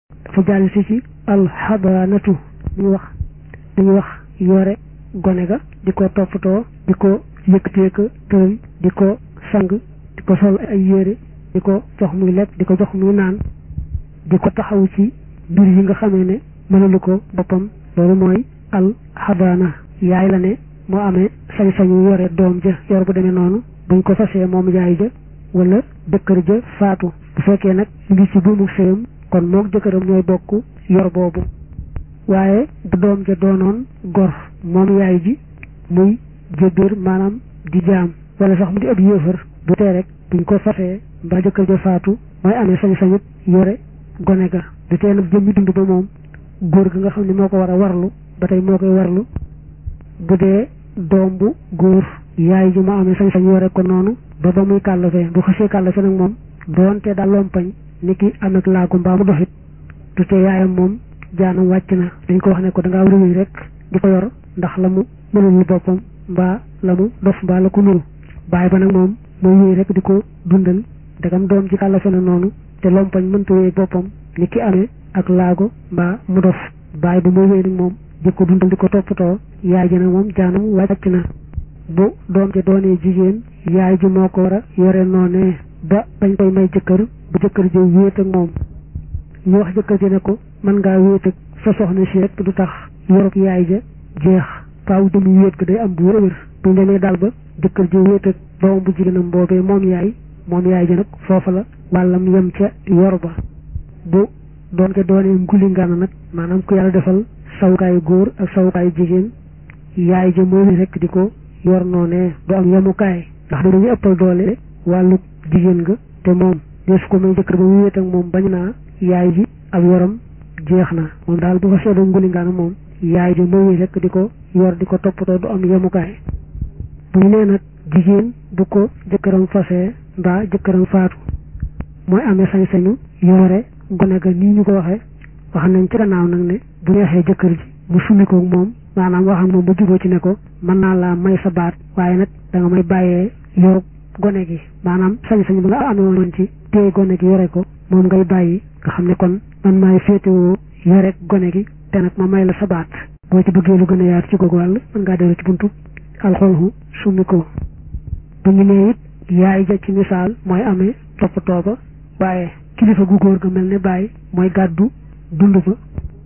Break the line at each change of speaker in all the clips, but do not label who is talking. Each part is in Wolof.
dafa jàll si ci alxabaanatu dañuy wax dañuy wax yore gone ga di ko toppatoo di ko yëkkatee ko tëral di ko sang di ko sol ay yére di ko jox muy lekk di ko jox muy naan di ko taxaw ci mbir yi nga xamee ne mënalu ko boppam loolu mooy alxabaana yaay la ne moo amee sañ-sañu yore doom ja yor bu demee noonu buñ ko fasee moom yaay ja wala jëkkër ja faatu bu fekkee nag ñu ngi ci buumu sëyam kon mook jëkkëram ñooy bokk yor boobu waaye bu doom ja doonoon gor moom yaay ji muy jëbbër maanaam di jaam wala sax mu di ab yéefar bu tee rek buñ ko fasee mbaa jëkkër ja faatu mooy amee sañ-sañut yore gone ga du tee nag jëmmi dund ba moom góor ga nga xam ne moo ko war a warlu ba tey moo koy warlu bu dee doom bu góor yaay ji moo amee sañ-sañ yore ko noonu ba ba muy kàllafe bu xësee kàllafe nag moom doonte daal lompañ ni ki am ak laagu mbaa mu doxit du tee yaayam moom jaanam wàcc na dañ ko wax ne ko dangaa war a wéy rek di ko yor ndax la mu mënul boppam mbaa la mu dof mbaa la ko nuru bàyyi ba nag moom mooy wéy rek di ko dundal dagam doom ji kàllafe na noonu te lompañ mënta wéy boppam ni ki amee ak laago mbaa mu dof bàyyi ba mooy wéy nag moom di ko dundal di ko toppatoo yaay ji nag moom jaanam wàcc na bu doom ji doonee jigéen yaay ji moo ko war a yore noonee ba bañ koy may jëkkër bu jëkkër ji wéet ak moom ñu wax jëkkër ji ne ko mën ngaa wéet ak sa soxna si rek du tax yorub yaay ja jeex faaw jëmi wéet ga day am bu wér a wér buñ demee daal ba jëkkër ji wéet ak doom bu jigéenam boobee moom yaay moom yaay ji nag foofa la wàllam yem ca yor ba bu doon ko doonee nguli ngana nag maanaam ku yàlla defal sawukaayu góor ak sawukaayu jigéen yaay ja mooy rek di ko yor noonee du am yemukaay ndax dañuy ëppal doole wàllu jigéen nga te moom des ko may jëkkër ba mu wéet ak moom bañ naa yaay ji ak yoram jeex na moom daal bu ko seedoo nguli ngaana moom yaay ji mooy rek di ko yor di ko toppatoo du am yemukaay bu ñu nee nag jigéen bu ko jëkkëram fasee mbaa jëkkëram faatu mooy amee sañ-sañu yore gone ga nii ñu ko waxee wax nañ ci gannaaw nag ne bu neexee jëkkër ji mu summi ko moom maanaam wax ak moom ba juboo ci ne ko mën naa laa may sa baat waaye nag da nga may bàyyee yor gone gi maanaam sañ-sañ ba nga amee woon ci téye gone gi yore ko moom ngay bàyyi nga xam ne kon man maay féetewoo yore gone gi te nag ma may la sa baat boo ci bëggee lu gën a yaatu ci googu wàll mën ngaa dellu ci buntu alxolhu summi ko bu ñu nee it yaay ja ci misaal mooy amee toppatoo ba waaye kilifa gu góor ga mel ne bàyyi mooy gàddu dund ba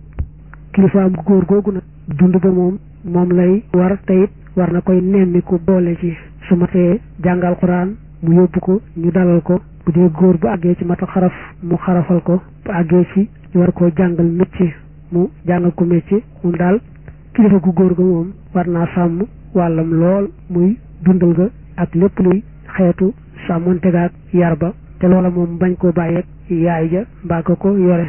kilifaam gu góor googu nag dund ba moom moom lay war te it war na koy nemmiku boole ci su matee jàngal xuraan mu yóbbu ko ñu dalal ko bu dee góor bu àggee ci mata xaraf mu xarafal ko bu àggee ci ñu war koo jàngal métier mu jàngal ko métier moom daal kilifa gu góor ga moom war naa sàmm wàllam lool muy dundal ga ak lépp luy xeetu sàmmonte ga ak yar ba te loola moom bañ koo bàyyeeg yaay ja mbaa ko ko yore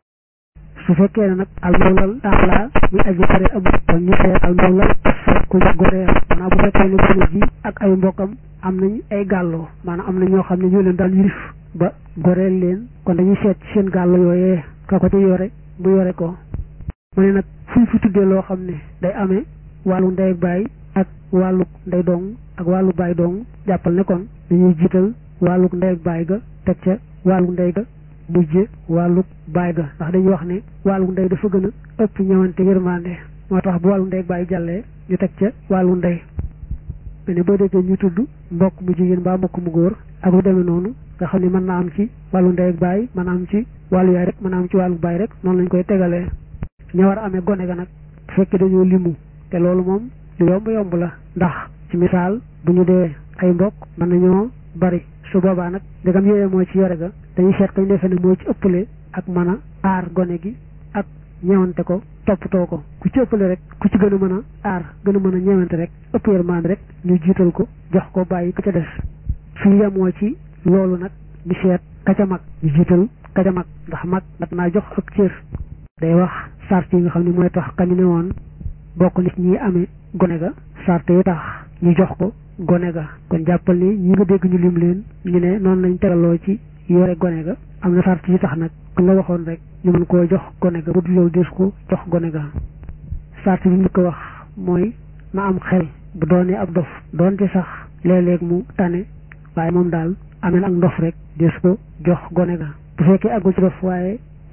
su fekkee ne nag almawlal taala muy aji pare amul kon ñu seet almawlal ku goreel maanaam bu fekkee ne gone ji ak ay mbokkam am nañ ay gàlloo maanaam am na ñoo xam ne ñoo leen daal yirif ba goreel leen kon dañuy seet seen gàllo yooyee ka ko ci yore mu yore ko mu ne nag fuñ fi tuddee loo xam ne day amee wàllu ndey ak baay ak wàllu ndey dong ak wàllu baay dong jàppal ne kon dañuy jiital wàllu ndey ak baay ga teg ca wàllu ndey ga mujje wàllu baay ga ndax dañuy wax ne wàllu ndey dafa gën a ëpp ñëwante yërmande moo tax bu wàllu ndey ak baay jàllee ñu teg ca wàllu ndey mais ne boo déggee ñu tudd mbokk mu jigéen mbaa mbokk mu góor ak lu demee noonu nga xam ne mën naa am ci wàllu ndey ak baay mën naa am ci wàllu yaay rek mën naa am ci wàllu baay rek noonu lañ koy tegalee ña war a amee gone ga nag bu fekkee dañoo limu te loolu moom lu yomb yomb la ndax ci misaal bu ñu dee ay mbokk mën nañoo bari su boobaa nag ndegam yooyee moo ci yore ga dañuy seet kañ defee ne moo ci ëppale ak mën a aar gone gi ak ñewante ko toppatoo ko ku ci ëppale rek ku ci gën a mën a aar gën a mën a ñewante rek ëpp yërmande rek ñu jiital ko jox ko bàyyi ka ca des suñu yemoo ci loolu nag ñu seet ka ca mag ñu jiital ka ca mag ndax mag mat naa jox ak cër day wax sart yi nga xam ne mooy tax kañu ne woon bokk nit ñi amee gone ga sart yi tax ñu jox ko gone ga kon jàppal ni ñi nga dégg ñu lim leen ñu ne noonu lañ tegaloo ci yore gone ga am na sart yi tax nag ku la waxoon rek ñu mën koo jox gone ga bu dul loolu des ko jox gone ga sart bi ñu ko wax mooy na am xel bu doonee ab dof doonte sax léeg-léeg mu tane waaye moom daal amee ak ndof rek des ko jox gone ga bu fekkee àggul ci dof waaye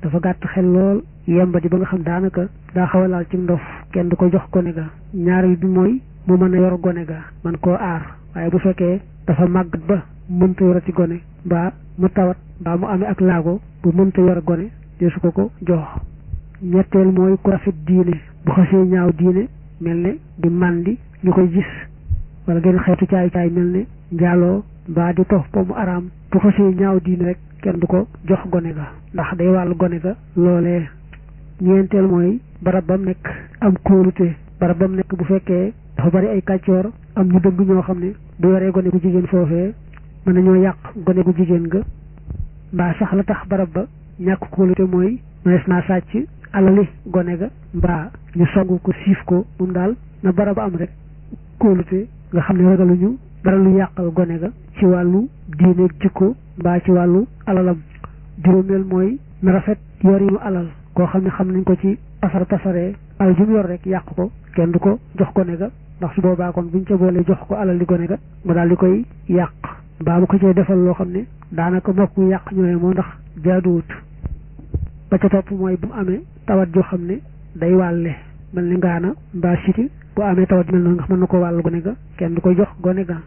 dafa gàtt xel lool yemba di ba nga xam daanaka daa xaw a laal ci ndof kenn du ko jox gone ga ñaareel bi mooy mu mën a yor gone ga man koo aar waaye bu fekkee dafa màggat ba mënta yorati gone mbaa mu tawat mbaa mu amee ak laago bu mënta yor gone deesu ko ko jox ñetteel mooy ku rafet diine bu xasee ñaaw diine mel ne di màndi ñu koy gis wala gën xeetu caay caay mel ne njaaloo mbaa di tox po mu araam bu xasee ñaaw diine rek kenn du ko jox gone ga ndax day wàllu gone ga loolee ñeenteel mooy barab bam nekk am kóolute barab bam nekk bu fekkee dafa bari ay kàccoor am ñu dëgg ñoo xam ne bu yoree gone gu jigéen foofee mën nañoo yàq gone gu jigéen ga mbaa sax la tax barab ba ñàkk kóolute mooy mënees naa sàcc alali gone ga mbaa ñu songu ko siif ko moom daal na barab am rek kóolute nga xam ne ragaluñu dara lu yàqal gone ga ci wàllu diine jikko mbaa ci wàllu alalam juróomeel mooy na rafet yorinu alal koo xam ne xam nañ ko ci pasar pasaree alal ju mu yor rek yàq ko kenn du ko jox gone ga ndax su boobaa kon buñ ca boolee jox ko alal di gone ga mu daal di koy yàq mbaa mu ko cee defal loo xam ne daanaka mokk mu yàq ñooy moo ndax jaaduwut ba ca topp mooy bu mu amee tawat joo xam ne day wàlle mel ni ngaana mbaa siti bu amee tawat mel noonu nga xam mën na ko wàll gone ga kenn du koy jox gone ga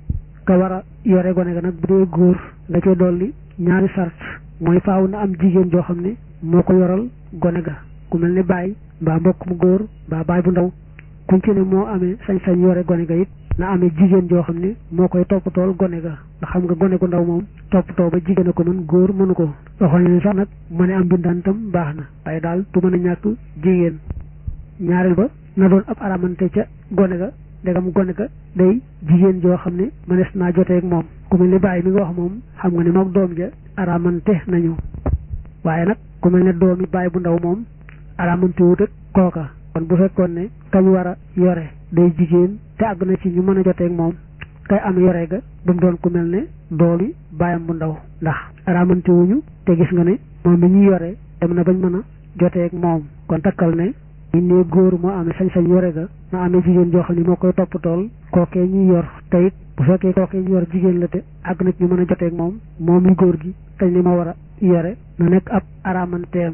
ka war a yore gone ga nag bu dee góor nga cee dolli ñaari sart mooy faaw na am jigéen joo xam ne moo ko yoral gone ga ku mel ni baay mbaa mbokk mu góor mbaa baay bu ndaw kuñ ci ne moo amee sañ-sañ yore gone ga it na amee jigéen joo xam ne moo koy toppatool gone ga ndax xam nga gone gu ndaw moom toppatoo ba jigéen a ko mën góor mënu ko waxoon ne sax nag mu ne am bindaan tam baax na waaye daal du mën a ñàkk jigéen ñaareel ba na doon ab aramante ca gone ga ndegam gone ga day jigéen joo xam ne mënees naa joteeg moom ku mel ni bàyyi mi nga wax moom xam nga ne moom doom ja aramante nañu waaye nag ku mel ne doomi bàyyi bu ndaw moom aramante wut ak kooka kon bu fekkoon ne kañ war a yore day jigéen te àgg na ci ñu mën a joteeg moom kay am yore ga bu mu doon ku mel ne doomi bàyyam bu ndaw ndax aramante wuñu te gis nga ne moom mi ñuy yore dem na bañ mën a joteeg moom kon takkal ne ñu ne góor moo amee sañ-sañ yore ga na amee jigéen joo xam ne moo koy toppatool kookee ñuy yor te it bu fekkee kookee ñu yor jigéen la te àgg na ci ñu mën a joteeg moom moom mi góor gi tañ ni moo war a yore na nekk ab aramanteem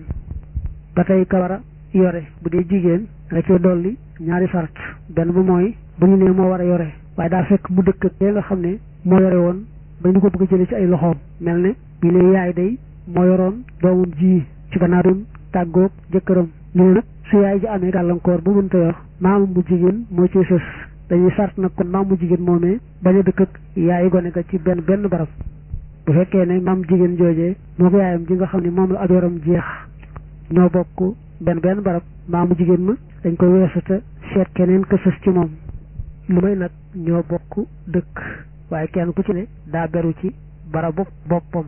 ba tey ka war a yore bu dee jigéen nga cee dolli ñaari sart benn bu mooy bu ñu nee moo war a yore waaye daa fekk mu dëkk ak nga xam ne moo yore woon ba ñu ko bëgg a jëlee ci ay loxoom mel ne bi lee yaay day moo yoroon doomam ji ci gannaaw doon tàggoog jëkkëram ñu ne nag su yaay ji amee gàllankoor bu mënta yor maamam mu jigéen moo ci sës dañuy sart nag kon maam mu jigéen moomee bañ a dëkk ak yaayu gone ga ci benn benn barab bu fekkee ne maam jigéen joojee moo ko yaayam ji nga xam ne moom la ab yoram jeex ñoo bokk benn benn barab maamu jigéen ma dañ ko weesu te seet keneen ka sës ci moom lu may nag ñoo bokk dëkk waaye kenn ku ci ne daa beru ci barabu boppam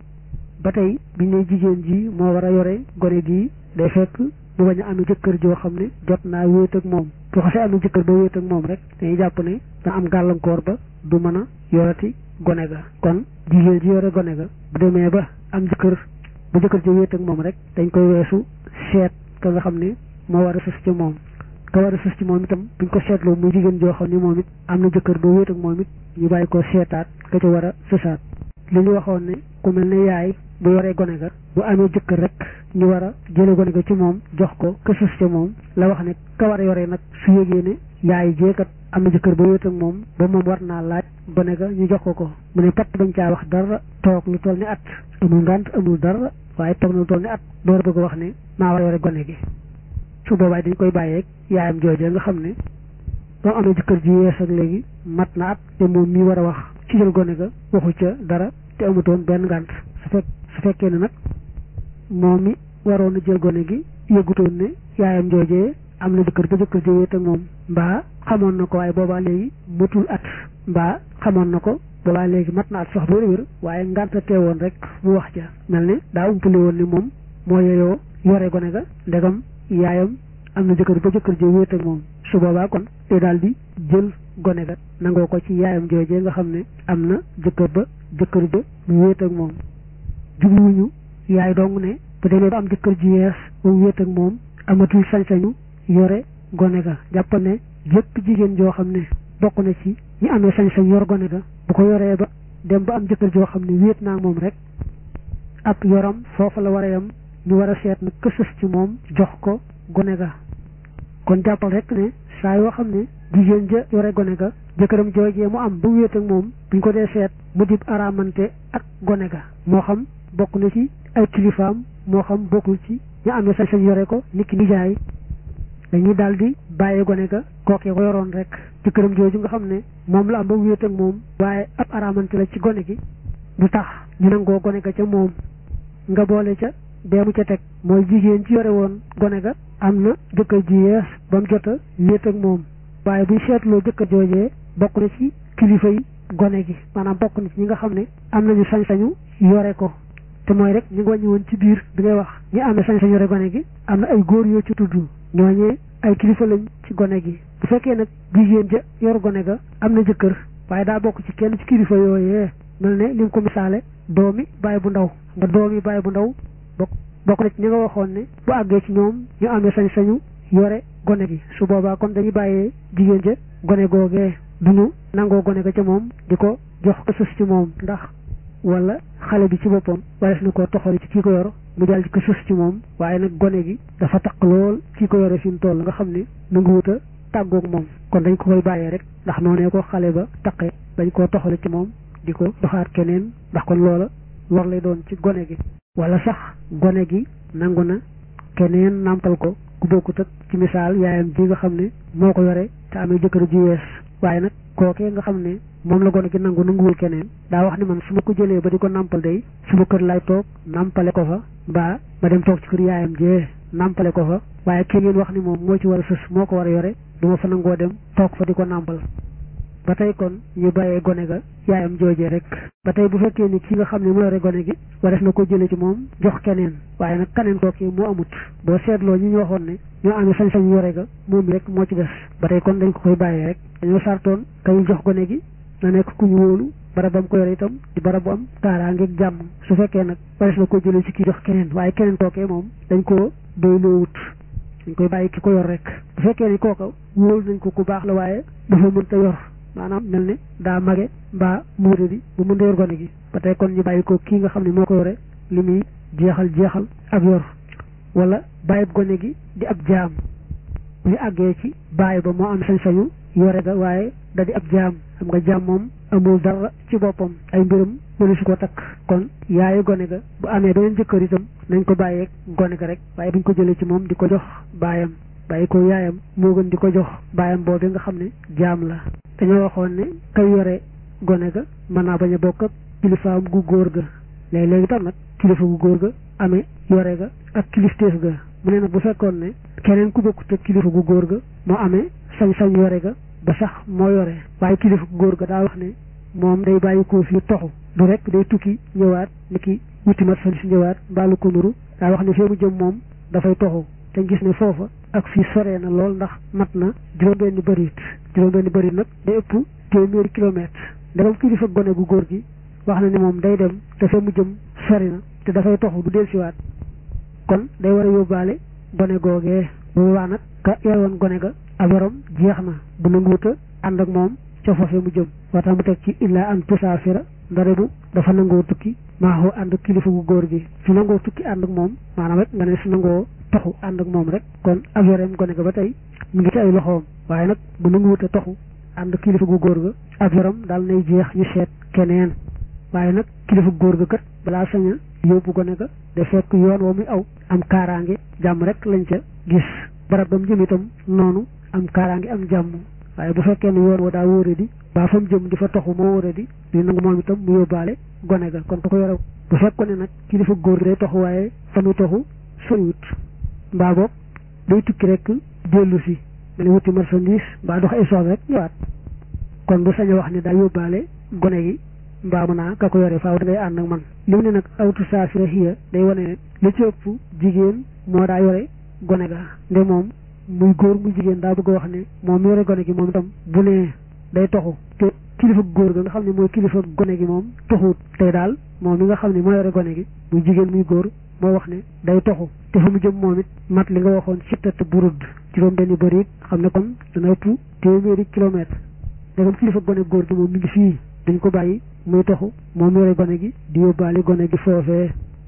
ba tey biñ ne jigéen ji moo war a yore gone gii day fekk mu bañ a amee jëkkër joo xam ne jot naa wéet ak moom bu xasee amee jëkkër ba wéet ak moom rek dañuy jàpp ne da am gàllankoor ba du mën a yorati gone ga kon jigéen ji yore gone ga bu demee ba am jëkkër ba jëkkër ji wéet ak moom rek dañ koy weesu seet ka nga xam ne moo war a sës ci moom ka war a sës ci moom itam buñ ko seetloo muy jigéen joo xam ne moom it am na jëkkër ba wéet ak moom it ñu bàyyi ko seetaat ka ca war a sësaat li ñu waxoon ne ku mel ne yaay bu yoree gone ga bu amee jëkkër rek ñu war a jële gone ga ci moom jox ko ka sës ca moom la wax ne ka war a yoree nag su yégee ne yaay jeekat am na jëkkër ba wéet ak moom ba moom war naa laaj gone ga ñu jox ko ko mu ne patt bañ caa wax dara toog lu toll ni at amul ngànt amul dara waaye toog na lu toll ni at door a bëgg a wax ne maa war a yore gone gi su boobaay dañ koy bàyyeeg yaayam joojee nga xam ne ba amee jëkkër ji yees ak léegi mat na at te moom mii war a wax ci jël gone ga waxu ca dara te amutoon benn ngànt su fekk su fekkee ne nag moom mi waroon a jël gone gi yëgutoon ne yaayam joojee am na jëkkër ba jëkkër ji wéet ak moom mbaa xamoon na ko waaye boobaa léegi matul at mbaa xamoon na ko boobaa léegi mat na at sax wér wér waaye ngànta teewoon rek mu wax ja mel ne daa umpale woon ni moom moo yeyoo yore gone ga ndegam yaayam am na jëkkër ba jëkkër ji wéet ak moom su boobaa kon te daal di jël gone ga nangoo ko ci yaayam joojee nga xam ne am na jëkkër ba jëkkër ja mu wéet ak moom jubluwuñu yaay dong ne bu demee ba am jëkkër ji yees ba mu wéet ak moom amatul sañ-sañu yore gone ga jàpp ne jëpp jigéen joo xam ne bokk na ci ñi amee sañ-sañ yor gone ga bu ko yoree ba dem ba am jëkkër joo xam ne wéet naa moom rek ab yoram foofa la war a yam ñu war a seet nag kësës ci moom jox ko gone ga kon jàppal rek ne saa yoo xam ne jigéen ja yore gone ga jëkkëram joojee mu am ba wéet ak moom buñ ko dee seet mu dib araamante ak gone ga moo xam bokk na ci ay kilifaam moo xam bokkul ci ñu amee sañ sañ yore ko nit ki nijaay dañuy daal di bàyyi gone ga kookee ko yoroon rek jëkkëram jooju nga xam ne moom la am ba wéet ak moom waaye ab araamante la ci gone gi du tax ñu nangoo gone ga ca moom nga boole ca bee mu ca teg mooy jigéen ci yore woon gone ga am na jëkkër ji yees ba mu jot a wéet ak moom waaye buñ seetloo jëkkër joojee bokk na ci kilifa yi gone gi maanaam bokk na ci ñi nga xam ne am nañu sañ-sañu yore ko te mooy rek ñu ngi wàññi woon ci biir bi ngay wax ñi amee sañ-sañ yore gone gi am na ay góor yoo ci tudd ñooñee ay kilifa lañ ci gone gi bu fekkee nag jigéen ja yor gone ga am na jëkkër waaye daa bokk ci kenn ci kilifa yooyee mel ne li nga ko misaale doomi bàyyi bu ndaw nga doomi bàyyi bu ndaw bokk bokk na ci ñi nga waxoon ne bu àggee ci ñoom ñu amee sañ-sañu yore gone gi su boobaa kon dañuy bàyyee jigéen ja gone googee duñu nangoo gone ga ca moom di ko jox ko sës ci moom ndax wala xale bi ci boppam warees na koo toxali ci kii ko yor mu daal di ko sës ci moom waaye nag gone gi dafa taq lool kii ko yore fi mu toll nga xam ne nu ngi wut a tàggoog moom kon dañ ko koy bàyyee rek ndax noonee ko xale ba taqee dañ koo toxali ci moom di ko doxaat keneen ndax kon loola war lay doon ci gone gi wala sax gone gi nangu na keneen nàmpal ko ku bokkut ak ci misaal yaayam ji nga xam ne moo ko yore te amee jëkkër ji yees waaye nag kookee nga xam ne moom la gone gi nangu nanguwul keneen daa wax ni man su ma ko jëlee ba di ko nàmpal day suma kër lay toog nàmpale ko fa mbaa ma dem toog ci kër yaayam jee nàmpale ko fa waaye kii ngeen wax ni moom moo ci war a sës moo ko war a yore du ma fa nangoo dem toog fa di ko nàmpal ba tey kon ñu bàyyee gone ga yaayam joojee rek ba tey bu fekkee ni ki nga xam ne moo yore gone gi warees na ko jëlee ci moom jox keneen waaye nag keneen kooki moo amut boo seetloo ñi ñu waxoon ne ñoo amee sañ-sañ yore ga moom rek moo ci des ba tey kon dañ ko koy bàyyee rek dañoo sartoon kay jox gone gi na nekk ku ñu wóolu barab bam ko yore itam di barab bu am kaaraangeeg jàmm su fekkee nag warees na ko jëlee ci kii jox keneen waaye keneen kookee moom dañ koo doy loo wut dañ koy bàyyi ki ko yor rek bu fekkee ni kooka wóolu nañ ko ku baax la waaye dafa mënta yor maanaam mel ne daa mage mbaa muure di bu mën a yor gone gi ba tey kon ñu bàyyi ko kii nga xam ne moo ko yore li muy jeexal jeexal ak yor wala bàyyi gone gi di ab jaam bu ñu àggee ci bàyyi ba moo am sañ-sañu yore ga waaye da di ab jaam xam nga jaam moom amul dara ci boppam ay mbiram mënu si ko takk kon yaayu gone ga bu amee beneen jëkkër itam nañ ko bàyyeeg gone ga rek waaye buñ ko jëlee ci moom di ko jox baayam bàyyi ko yaayam moo gën di ko jox baayam boobu nga xam ne jaam la dañoo waxoon ne kay yore gone ga mën naa bañ a bokk ak kilifaam gu góor ga léeg-léegi tam nag kilifa gu góor ga amee yore ga ak kilifteef ga mu ne nag bu fekkoon ne keneen ku bokkut ak kilifa gu góor ga moo amee sañ-sañ yore ga ba sax moo yore waaye kilifa gu góor ga daa wax ne moom day bàyyi ko fii toxu du rek day tukki ñëwaat ni ki wuti mat fan si ñëwaat mbaalu ko nuru daa wax ne fee mu jëm moom dafay toxu te gis ne foofa ak fii soree na lool ndax mat na juróom-benni bërit juróom-benni bërit nag day ëpp téeméeri kilomètre ndegam kilifa gone gu góor gi wax na ne moom day dem te fee mu jëm sori na te dafay toxu du del siwaat kon day war a yóbbaale gone googee bu boobaa nag ka yore woon gone ga ab yorom jeex na bu nanguwuta ànd ak moom ca foofee mu jëm waxtaan mu teg ci illaa an tusaafira ndare bu dafa nangoo tukki maaxoo ànd ak kilifa gu góor gi su nangoo tukki ànd ak moom maanaam rek nga ne su nangoo toxu ànd ak moom rek kon ab yoreem gone ga ba tey mu ngi ci ay loxoom waaye nag bu nanguwuta toxu ànd kilifa gu góor ga ab yoram daal nay jeex ñu seet keneen waaye nag kilifa gu góor ga kat balaa sañ a yóbbu gone ga da fekk yoon wa muy aw am kaaraange jàmm rek lañ ca gis barab ba mu jëm itam noonu am kaaraange am jàmm waaye bu fekkee ne yoon wa daa wóore di baa fa mu jëm di fa toxu moo wóore di di nangu moom itam mu yóbbaale gone ga kon ku ko yore bu fekkoon ne nag kilifa góor gi day toxu waaye fa muy toxu soriwut mbaa boog day tukki rek dellu si ma ne wuti marchandise mbaa dox ay soxla rek ñëwaat kon bu sañ a wax ne daa yóbbaale gone gi mbaa mu naa ka ko yore faaw da ngay ànd ak man li mu ne nag awtu saafira xiya day wane ne li ci ëpp jigéen moo daa yore gone ga nde moom muy góor muy jigéen daa bëgg a wax ne moom yore gone gi moom itam bu nee day toxu te kilifa góor ga nga xam ne mooy kilifa gone gi moom toxuut tey daal moom mi nga xam ne moo yore gone gi muy jigéen muy góor moo wax ne day toxu te fa mu jëm moom it mat li nga waxoon sittat burud juróom benni bëri xam ne kon dana ëpp téeméeri kilomètre dagam kilifa gone góor gi moom mi ngi fii dañ ko bàyyi muy toxu moom yore gone gi di yóbbaale gone gi foofee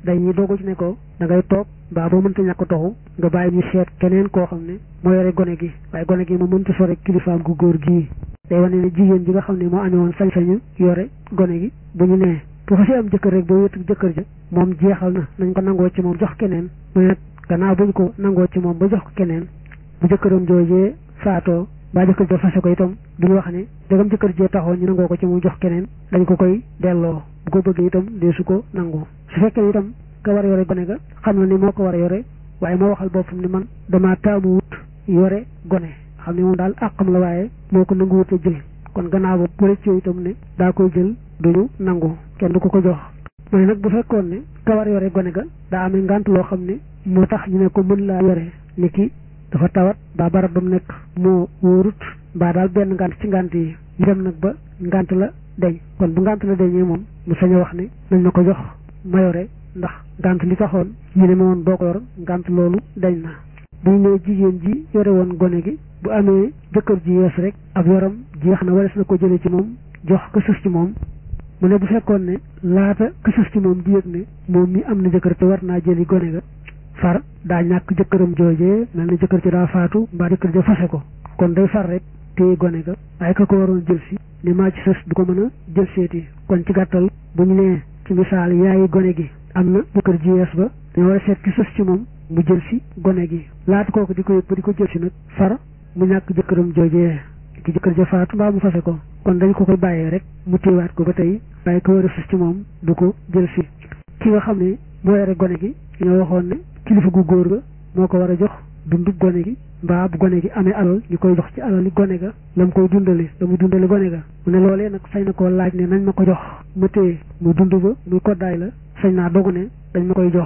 dañuy dogu ci ne ko da ngay toog mbaa boo mënta ñàkk toxu nga bàyyi ñu seet keneen koo xam ne moo yore gone gi waaye gone gi mu mënta sore kilifaam gu góor gii day wane ne jigéen ji nga xam ne moo amee woon sañ-sañu yore gone gi bu ñu nee bu fa si am jëkkër rek boo wéet jëkkër ja moom jeexal na nañ ko nangoo ci moom jox keneen mu ne gannaaw bu ñu ko nangoo ci moom ba jox ko keneen bu jëkkëram joojee faatoo mbaa jëkkër ja fase ko itam duñu wax ne dagam jëkkër jee taxoon ñu nangoo ko ci mu jox keneen dañ ko koy delloo bu ko bëggee itam dee su ko nangoo su fekkee itam ka war a yore gone ga xam na ni moo ko war a yore waaye moo waxal boppam ni man damaa taamu wut yore gone xam ne moom daal àqam la waaye moo ko nangu wut a jël kon gannaaw ba bu rëccoo itam ne daa koy jël duñu nangu kenn du ko ko jox mu ne nag bu fekkoon ne ka war a yore gone ga daa amee ngant loo xam ne moo tax ñu ne ko mën laa yore ni ki dafa tawat mbaa barab ba mu nekk moo wóorut mbaa daal benn ngant ci ngant yi ñu dem nag ba ngant la deñ kon bu ngant la deñee moom mu sañ a wax ne nañ ma ko jox ma yore ndax ngant li taxoon ñu ne ma woon boo ko yor ngant loolu dañ na bu ñu nee jigéen ji yore woon gone gi bu amee jëkkër ji yees rek ab yoram jeex na wares na ko jële ci moom jox ko sës ci moom mu ne bu fekkoon ne laata ko sës ci moom di yëg ne moom mi am na jëkkër te war naa jëli gone ga far daa ñàkk jëkkëram joojee mel na jëkkër ji daa faatu mbaa jëkkër ja fase ko kon day far rek téye gone ga waaye ka ko waroon jël si ni maa ci sës du ko mën a jël seeti kon ci gàttal bu ñu nee ci misaal yaayi gone gi am na jëkkër ji yees ba dañu war a seet ki sës ci moom mu jël si gone gi laata kooku di ko yëg ba di ko jël si nag far mu ñàkk jëkkëram joojee ki jëkkër ja faatu mbaa mu fase ko kon dañ ko koy bàyyee rek mu téewaat ko ba tey waaye ko war a sës ci moom du ko jël si ki nga xam ne moo yore gone gi ñoo waxoon ne kilifa gu góor ga moo ko war a jox dundu gone gi mbaa bu gone gi amee alal ñu koy jox ci alal yi gone ga la mu koy dundale la muy dundale gone ga mu ne loolee nag sañ na koo laaj ne nañ ma ko jox ma téye muy dund ba muy koddaay la sañ naa dogu ne dañ ma koy jox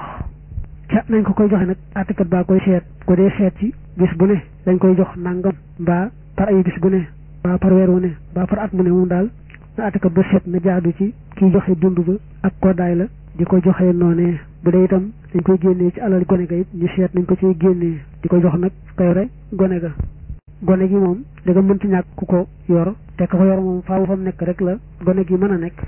ca nañ ko koy joxe nag àttekat baa koy seet ko dee seet ci bis bu ne dañ koy jox nangam mbaa par ay bis bu ne mbaa par weer wu ne mbaa par at mu ne moom daal na àttekat ba seet na jaadu ci kiy joxe dund ba ak koddaay la di ko joxee noonee bu dee itam dañ koy génnee ci alal gone ga it ñu seet nañ ko ciy génnee di ko jox nag ka yore gone ga gone gi moom da nga mënti ñàkk ku ko yor te ka ko yor moom faaw fa mu nekk rek la gone gi mën a nekk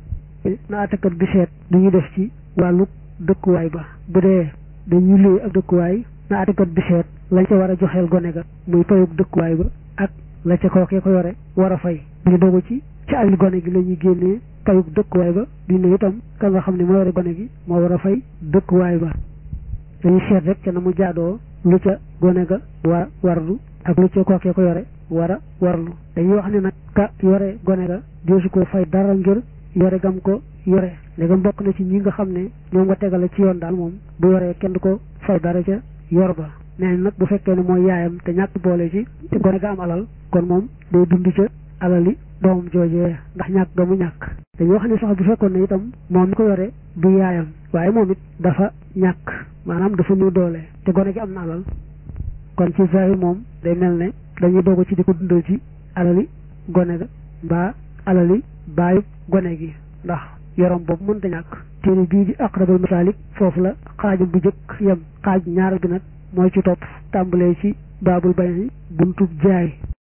na àttekat bi seet du ñu def ci wàllu dëkkuwaay ba bu dee dañuy luy ak dëkkuwaay na àttekat bi seet lañ ca war a joxeel gone ga muy payug dëkkuwaay ba ak la ca kookee ko yore war a fay ñu dogu ci ci alal gone gi la ñuy génnee payug dëkkuwaay ba di ne itam ka nga xam ne moo yore gone gi moo war a fay dëkkuwaay ba dañuy seet rek ca na mu jaadoo lu ca gone ga war warlu ak lu ca kookee ko yore war a warlu dañuy wax ne nag ka yore gone ga deesu ko fay dara ngir yore gam ko yore léegam bokk na ci ñi nga xam ne ñoom nga tegale ci yoon daal moom bu yoree kenn du ko fay dara ca yor ba nee nag bu fekkee ne mooy yaayam te ñàkk boole ci te gone ga am alal kon moom day dund ca alali doomam joojee ndax ñàkk ga mu ñàkk dañuy wax ne sax bu fekkoon ne itam moom mi ko yore du yaayam waaye moom it dafa ñàkk maanaam dafa néew doole te gone gi am na alal kon ci zahir moom day mel ne dañuy dogu ci di ko dundal ci alali gone ga mbaa alali baayu gone gi ndax yorom boobu mënta ñàkk téere bii di aqrabul masalik foofu la xaajum bu jëkk yem xaaj ñaar bi nag mooy ci topp tàmbalee ci baabul bay buntub jaay